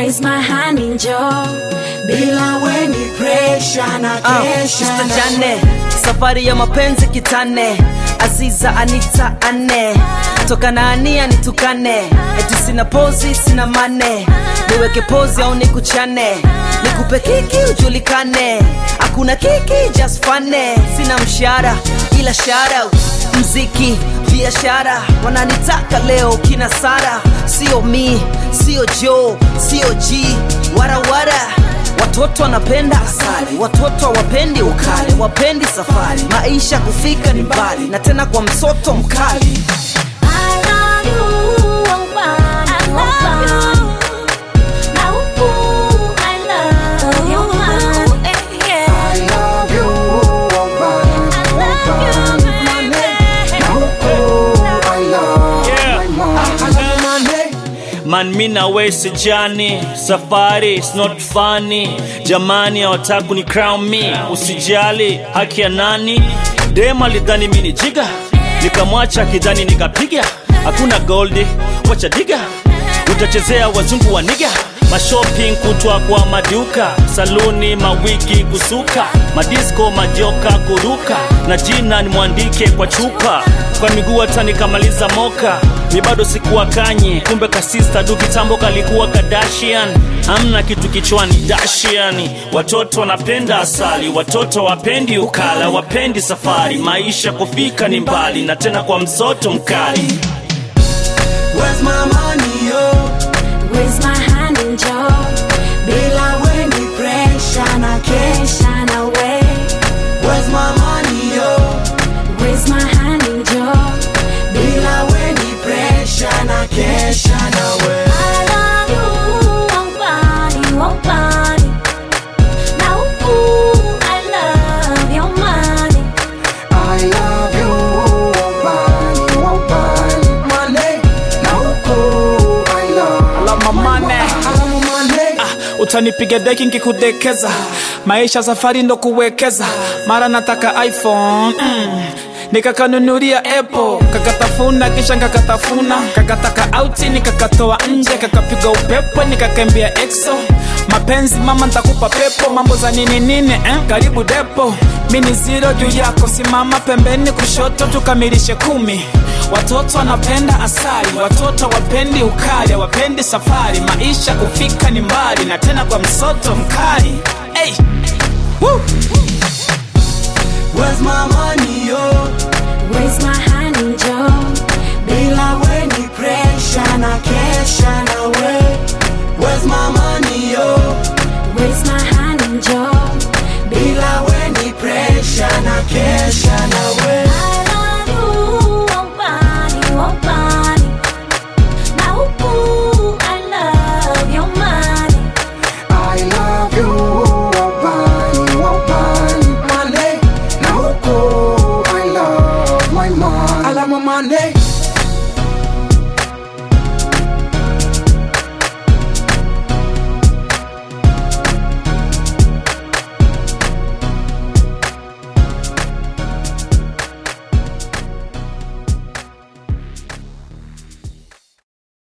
Raise my hand njoo, bila weni pressure na Ah, kesha Mr. na Jane, safari ya mapenzi kitane, Aziza Anita ane, toka na ania nitukane, eti sina pozi sina mane, niweke pozi au nikuchane, nikupe kiki ujulikane, hakuna kiki just fane, sina mshahara ila shout mziki biashara wananitaka leo kina Sara, sio mi, sio Joe, sio G, warawara Watoto wanapenda asali, watoto hawapendi ukali, wapendi safari, maisha kufika ni mbali, na tena kwa msoto mkali. I love you, oh man, I love you. Na huku, I love you, man. Eh, yeah. I love you, woman, I love you, baby. Na huku, I love Yeah. my man. Man mi na we sijani safari it's not funny jamani hawataku ni crown me usijali haki ya nani dem alidhani mi ni jiga nikamwacha kidhani nikapiga hakuna goldi wacha diga utachezea wazungu wa niga mashopping kutwa kwa maduka saluni mawigi kusuka madisko majoka kuruka na jina nimwandike kwa chupa kwa miguu hata nikamaliza moka mi bado sikuwa kanye kumbe kasista du kitambo kalikuwa kadashian amna kitu kichwani dashiani watoto wanapenda asali watoto wapendi ukala wapendi safari maisha kufika ni mbali na tena kwa msoto mkali Where's my money, yo? Raise my hand njoo, bila weni pressure na kesha na we. Where's my money, yo? Raise my hand njoo, Bila weni pressure na kesha na we. I love you, oh body, oh body. Na huku, I love your money. I love you, woman, woman. Money, Na huku, I love Love my money. alamu money. utanipiga deki nkikudekeza maisha safari ndo kuwekeza mara nataka iphone mm. nikakanunulia apple kakatafuna kisha nkakatafuna kakataka auti nikakatoa nje kakapiga upepo nikakembea exo mapenzi mama ntakupa pepo mambo za nini nini eh? karibu depo mini ziro juu yako simama pembeni kushoto tukamilishe kumi watoto wanapenda asali watoto wapendi ukali wapendi safari maisha kufika ni mbali na tena kwa msoto mkali hey. Woo. Where's my money, yo? Raise my hand njoo, Bila weni pressure na kesha na we. Where's my